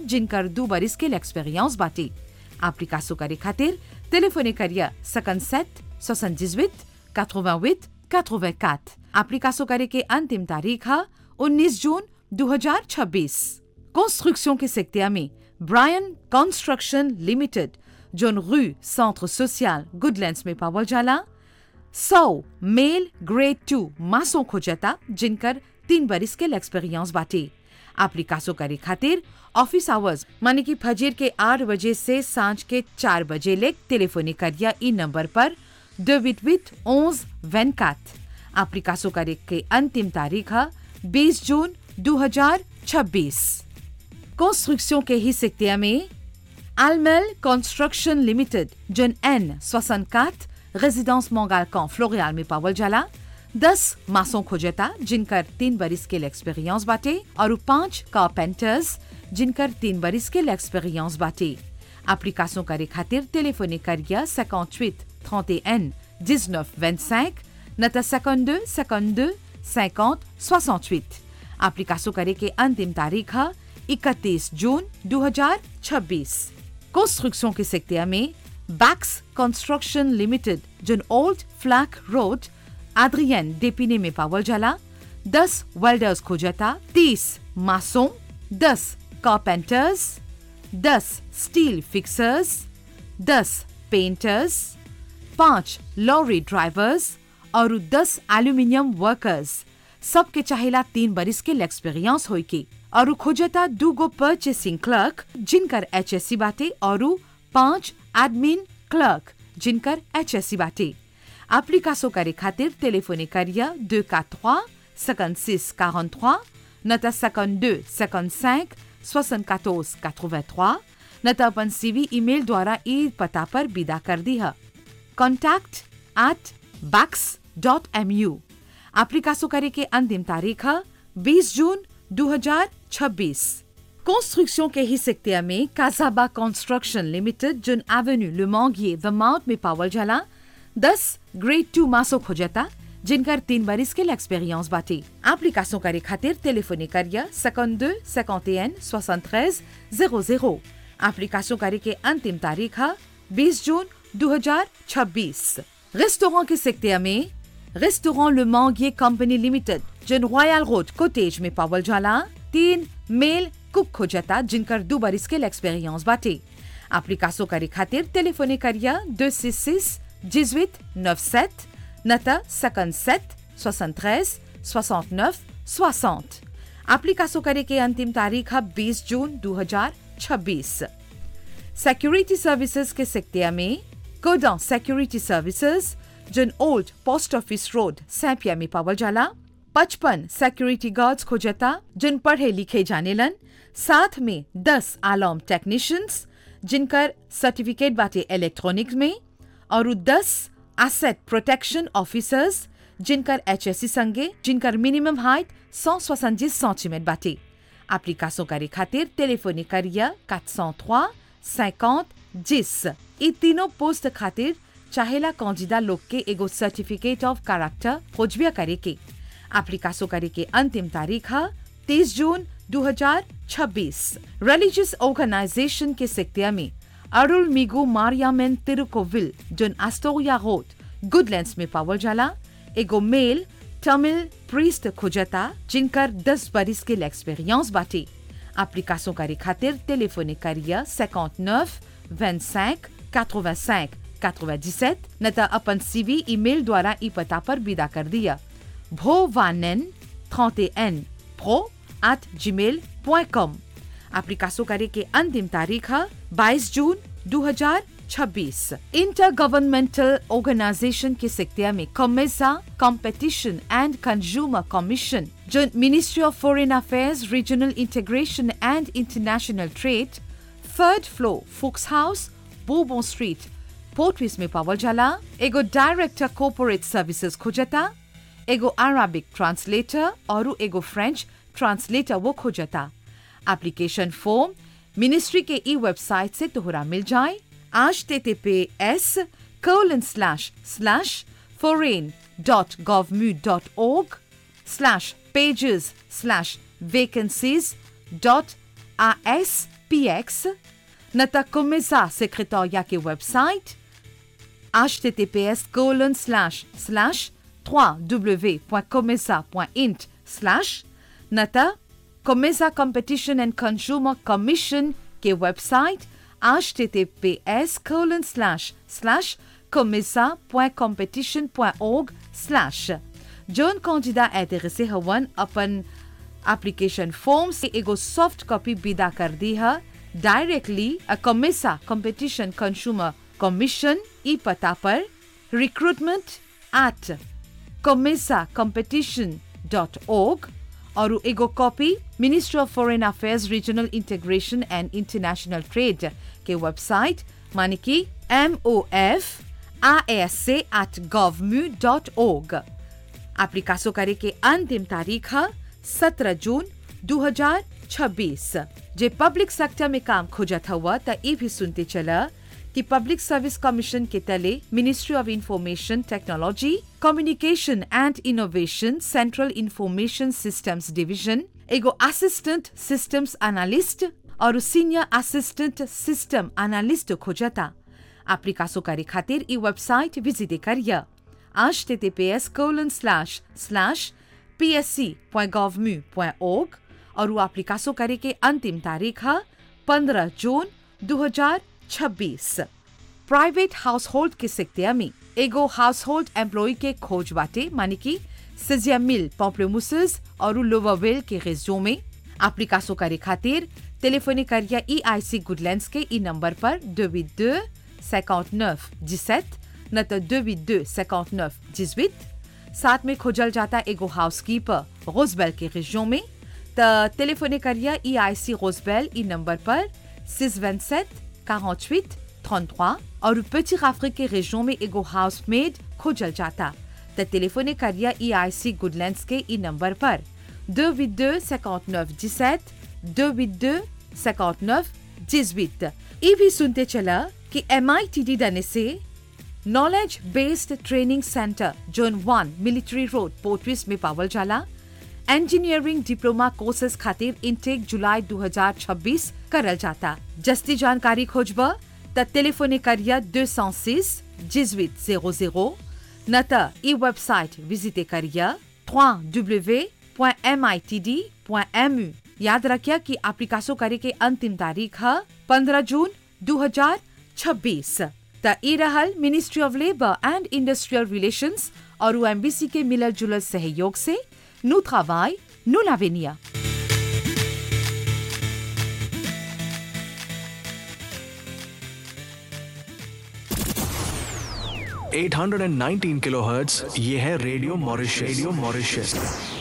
जिनकर दू बरिस के एक्सपीरियंस बाटे एप्लीकासो करे खातिर टेलीफोने करिया 57 78 88 84 एप्लीकासो करे के अंतिम तारीख है 19 जून 2026 कंस्ट्रक्शन के सेक्टर में ब्रायन कंस्ट्रक्शन लिमिटेड जोन रू सेंटर सोशल गुडलैंड्स में पावल जाला सौ मेल ग्रेड टू मासों खोजता जिनकर तीन बरिस के एक्सपीरियंस बाटे एप्लीकासो करे खातिर ऑफिस आवर्स माने कि फजीर के आठ बजे से सांझ के चार बजे ले टेलीफोनी करिया ई नंबर पर दो विट विट ओज वेनकात एप्लीकासो करे के अंतिम तारीख है बीस जून 2026 कंस्ट्रक्शन के ही सेक्टर में Almel Construction Limited, John N. 64, résidence Montgalcan, Floréal में पावल जाला दस मासों खोजता जिनकर तीन बरिस के एक्सपीरियंस बाटे और पांच कारपेंटर्स जिनकर तीन बरिस के एक्सपीरियंस बाटे एप्लीकासों करे खातिर टेलीफोनी करिया 58 31 19 25 नता 52 52 50 68 एप्लीकासों करे के अंतिम तारीख है 31 जून 2026 कंस्ट्रक्शन के सेक्टर में बैक्स कंस्ट्रक्शन लिमिटेड जोन ओल्ड फ्लैक रोड आद्रियन डेपिने में पावल जाला दस वेल्डर्स खोजता तीस मासों दस कारपेंटर्स दस स्टील फिक्सर्स दस पेंटर्स पांच लॉरी ड्राइवर्स और दस एल्यूमिनियम वर्कर्स सबके चाहेला तीन बरिस के एक्सपीरियंस होई के और खोजता दू गो परचेसिंग क्लर्क जिनकर एच एस सी बाटे और पांच एडमिन क्लर्क जिनकर एच एस सी बाटे एप्लीकासो करे खातिर टेलीफोनी करिया दो का trois cinquante-six quarante-trois नता 52 55 74 83 नता अपन सीवी ईमेल द्वारा ई पता पर विदा कर दी है contact at Bax dot M U एप्लीकासो करे के अंतिम तारीख है 20 जून 2026 कंस्ट्रक्शन के ही सेक्टर में काजाबा कंस्ट्रक्शन लिमिटेड जुन एवेन्यू लुमोंगिए द माउंट में पावल जाला 10 ग्रेड टू मासो खोजता जिनकर तीन बरिस के एक्सपीरियंस बाटे एप्लीकासो करे खातिर टेलीफोनी करिया 52 51 73 00 एप्लीकासो करे के अंतिम तारीख है 20 जून 2026 रेस्टोरेंट के सेक्टर में restaurant Le Manguier company limited जिन रॉयल रोड कोटेज में पावल जाला तीन मेल कुक खोजता जिनकर दो बरिस के एक्सपीरियंस बाटे एप्लीकासो करे खातिर टेलीफोनी करिया 266 18 97 नता 57 73 69 60 एप्लीकासो करे के अंतिम तारीख है 20 जून 2026 सिक्योरिटी सर्विसेज के सेक्टर में कोडा सिक्योरिटी सर्विसेज जिन ओल्ड पोस्ट ऑफिस रोड सैपिया में पावल जाला पचपन सिक्योरिटी गार्ड्स खोजता जिन पढ़े लिखे जाने लन साथ में दस आलॉम टेक्नीशियंस जिनकर सर्टिफिकेट बाटे इलेक्ट्रॉनिक्स में और दस एसेट प्रोटेक्शन ऑफिसर्स जिनकर एच एस सी संगे जिनकर मिनिमम हाइट सौ सोसंजीस सेंटीमीटर बाटे एप्लीकासो करे खातिर टेलीफोनी करिया 403 50 10 ई तीनों पोस्ट खातिर चाहेला कौजिदा लोग के एगो सर्टिफिकेट ऑफ कैरेक्टर खोजबिया करे के एप्लीकासो करे के अंतिम तारीख है 30 जून 2026 रिलीजियस ऑर्गेनाइजेशन के सेक्टर में अरुल मिगो मारियामेन तिरुकोविल जोन एस्टोरिया रोड गुडलैंड्स में पावल जाला एगो मेल तमिल प्रीस्ट खोजता जिनकर 10 बरिस के एक्सपीरियंस बाटे एप्लीकासो करे खातिर टेलीफोनी करिया 59 25 85 97 नता अपन सीवी ईमेल द्वारा ई पता पर विदा कर दिया भोवानन 31 pro at gmail.com एप्लीकासो करे के अंतिम तारीख है 22 जून 2026 इंटर गवर्नमेंटल ऑर्गेनाइजेशन के सेक्टर में COMESA competition and consumer commission जो ministry of foreign affairs regional integration and international trade third floor Fooks house बोबो स्ट्रीट पोर्टविस में पावल जाला एगो डायरेक्टर कॉर्पोरेट सर्विसेज खोजता एगो अराबिक ट्रांसलेटर और एगो फ्रेंच ट्रांसलेटर वो खोजता एप्लीकेशन फॉर्म मिनिस्ट्री के ई वेबसाइट से तोहरा मिल जाए आज T T P S colon slash slash foreign dot govmu dot org slash pages slash vacancies dot R S px न त कोमेसा सेक्रेटोरिया के website https colon slash slash www.comesa.int slash न त COMESA competition and consumer commission के website https colon slash slash comesa.competition.org slash जोन कौजिदा इंटरेसे हवन अपन एप्लीकेशन फॉर्म से एगो सॉफ्ट कॉपी विदा कर दी है डायरेक्टली अ कमेसा कंपटीशन कंज्यूमर कमीशन ई पता पर recruitment at COMESA competition dot org और एगो copy ministry of foreign affairs regional integration and international trade के वेबसाइट माने कि M O F A S से एट गवर्म्यू डॉट ओग एप्लीकासो करे के अंतिम तारीख है सत्रह जून 2026 जे पब्लिक सेक्टर में काम खोजत हुआ त ये भी सुनते चला कि पब्लिक सर्विस कमीशन के तले ministry of information technology communication and innovation central information systems division एगो असिस्टेंट सिस्टम्स एनालिस्ट और सीनियर असिस्टेंट सिस्टम एनालिस्ट खोजता एप्लीकासो करे खातिर ई वेबसाइट विजिट करिया https colon slash slash psc.gov.org और वो एप्लीकासो करे के अंतिम तारीख है 15 जून 2026 प्राइवेट हाउस होल्ड के सेक्टर में एगो हाउस होल्ड एम्प्लॉय के खोज बाटे माने कि सिजिया मिल पॉम्प्लेमुसेस और लोवावेल के रेजियो में एप्लीकासो करे खातिर टेलीफोनी करिया ई आई सी गुडलैंड्स के ई नंबर पर 282 59 17 न तो 282 59 18 साथ में खोजल जाता एगो हाउसकीपर रोजबेल के रेजियो में त टेलीफोने करिया ई आई सी रोजबेल ई नंबर पर 627 48 33 और petit अफ्रीque के रेजियो में एगो हाउसमेड खोजल जाता त टेलीफोने करिया ई आई सी गुडलैंड्स के ई नंबर पर 282 59 17 282 59 18 ये भी सुनते चला कि एम आई टी डी दने से नॉलेज बेस्ड ट्रेनिंग सेंटर जोन वन मिलिट्री रोड पोर्टविस में पावल जाला इंजीनियरिंग डिप्लोमा कोर्सेज खातिर इनटेक जुलाई 2026 करल जाता जस्ती जानकारी खोजब त टेलीफोने करिया 206 1800 न त ई वेबसाइट विजिटे करिया www.mitd.mu याद रखिया कि एप्लीकासो करे के अंतिम तारीख है 15 जून 2026 त ई रहल ministry of labour and industrial relations और एमबीसी के मिलल जुलल सहयोग से नु travail, नु l'avenir. 819 किलोहर्ट्ज ये है radio Mauritius radio Mauritius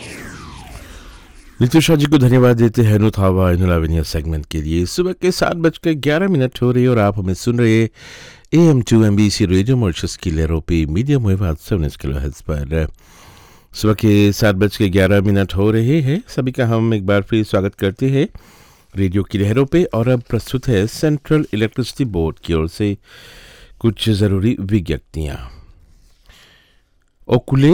Nitisha ji को धन्यवाद देते हैं नुथावा इनुलाविनिया सेगमेंट के लिए सुबह के सात बजकर ग्यारह मिनट हो रही है और आप हमें सुन रहे A M two M B C radio Mauritius की लहरों पे मीडियम वेव आठ सौ उन्नीस किलो हेल्थ पर सुबह के सात बज के ग्यारह मिनट हो रहे हैं सभी का हम एक बार फिर स्वागत करते हैं रेडियो की लहरों पे और अब प्रस्तुत है सेंट्रल इलेक्ट्रिसिटी बोर्ड की ओर से कुछ ज़रूरी विज्ञप्तियाँ ओकुले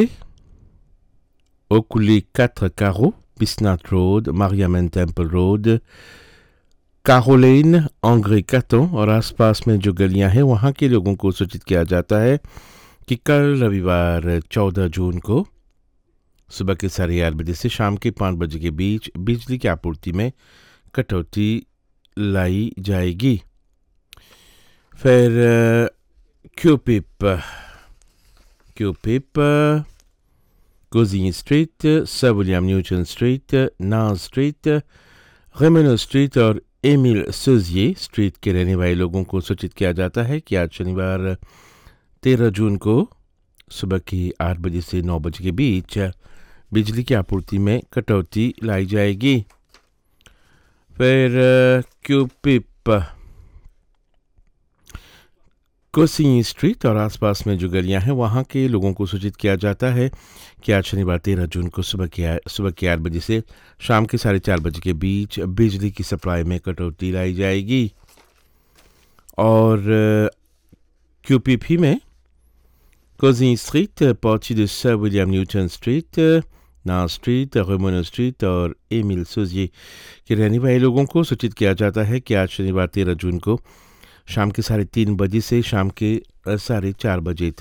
ओकुले quatre carreaux Bisnat Road, Mariamen Temple Road, कारोलेन आंग्रे कातों और आसपास में जो गलियां हैं वहाँ के लोगों को सूचित किया जाता है कि कल रविवार 14 जून को सुबह के साढ़े आठ बजे से शाम के पाँच बजे के बीच बिजली की आपूर्ति में कटौती लाई जाएगी फिर Curepipe Curepipe Gozini Street, Sir William Newton Street, Naz Street, रेमेनो स्ट्रीट और एमिल सोजिए स्ट्रीट के रहने वाले लोगों को सूचित किया जाता है कि आज शनिवार 13 जून को सुबह की आठ बजे से नौ बजे के बीच बिजली की आपूर्ति में कटौती लाई जाएगी फिर क्यूपिप कोसिंग स्ट्रीट और आसपास में जो गलियां हैं वहाँ के लोगों को सूचित किया जाता है कि आज शनिवार तेरह जून को सुबह के सुबह के आठ बजे से शाम के साढ़े चार बजे के बीच बिजली की सप्लाई में कटौती लाई जाएगी और क्यूपीपी में कोजिंग स्ट्रीट पहुंची de sir William Newton street ना स्ट्रीट रेमोनो स्ट्रीट और एमिल सोजिए के रहने वाले लोगों को सूचित किया जाता है कि आज शनिवार तेरह जून को शाम के साढ़े तीन बजे से शाम के साढ़े चार बजे तक